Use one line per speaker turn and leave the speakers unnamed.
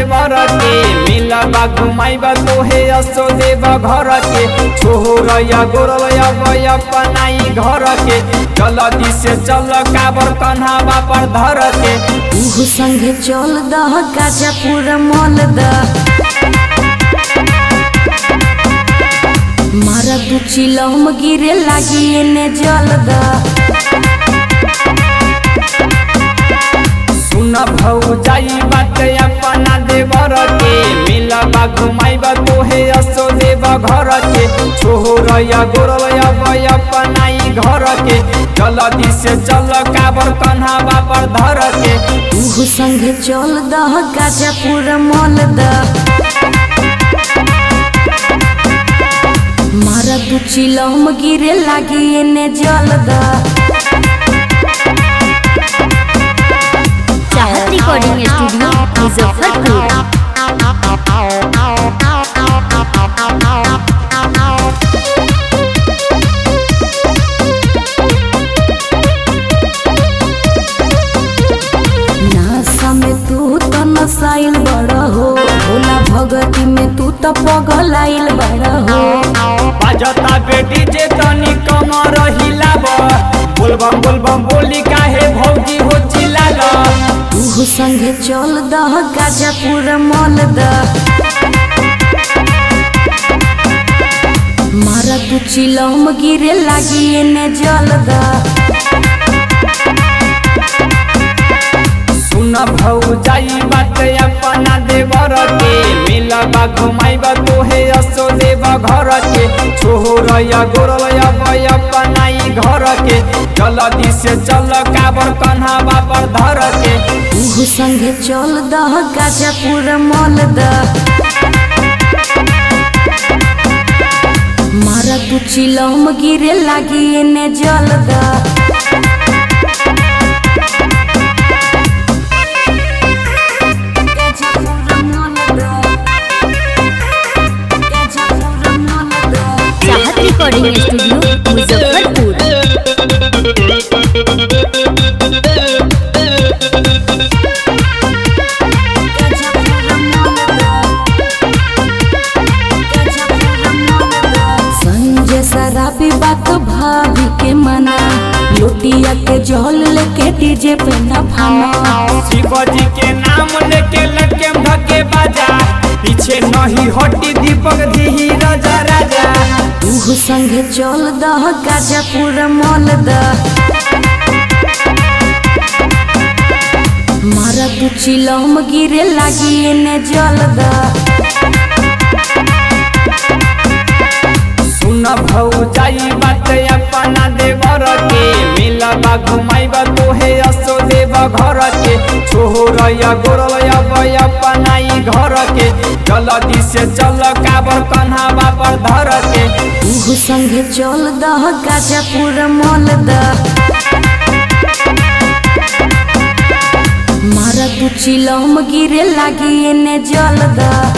देवर के मिलबा घुमाइबा तोहे असो देव घर के छोहरया गोरया बया पनाई घर के जल्दी से चल काबर कन्हावा पर धर के
उहु संगे चल दह गाजापुर मल द मारा दू चिलम गिरे लागी एने जल द
सुन भौ जाई बात अपना देवर के मिलबा घुमाइबा तोहे असो देव घर के छोहरया गोरया बया पनाई घर के जल्दी से चल काबर कन्हावा पर धर के
उहु संगे चल दह गाजापुर मल द मारा दू चिलम गिरे लागी एने जल द
चाहत रिकॉर्डिंग स्टूडियो मुजफ्फरपुर
नासा में तू तो नसाइल बड़ हो भोला भगती में तू तो पगलाइल बड़ हो
बाजता बेटी जे तनी कम रहिलाब बोलबम बोलबम बोली काहे भौजी हो चिल्लाल
तू संगे चल दह गाजापुर मल द मारा तू चिलम गिरे लागी एने जल द
सुन भौ जाई बात अपना देवर के मिलबा घुमाइबा तोहे असो देव घर के छोहरया गोरया बया पनाई घर के जल्दी से चल काबर कन्हावा पर धर के
तू संगे चल दह गाजापुर मल द मारा तू चिलम गिरे लागी एने जल द
चाहत रिकॉर्डिंग स्टूडियो मुजफ्फरपुर
संजय शराबी बात भाभी के मना लोटिया के जल लेके डीजे पे न भाना
शिवजी के नाम लेके लटके धके बाजा पीछे नहीं हटी दीपक दी राजा राजा
तू संगे चल दह गाजापुर मल द मारा तू चिलम गिरे लागी एने जल द
सुन भौ जाई बात अपना देवर के मिलबा घुमाइबा तोहे असो देव घर के छोहरया गोरया बया पनाई घर के जल्दी से चल काबर कन्हावा पर धर के
तू संगे चल दह गाजापुर मल द मारा तू चिलम गिरे लागी एने जल द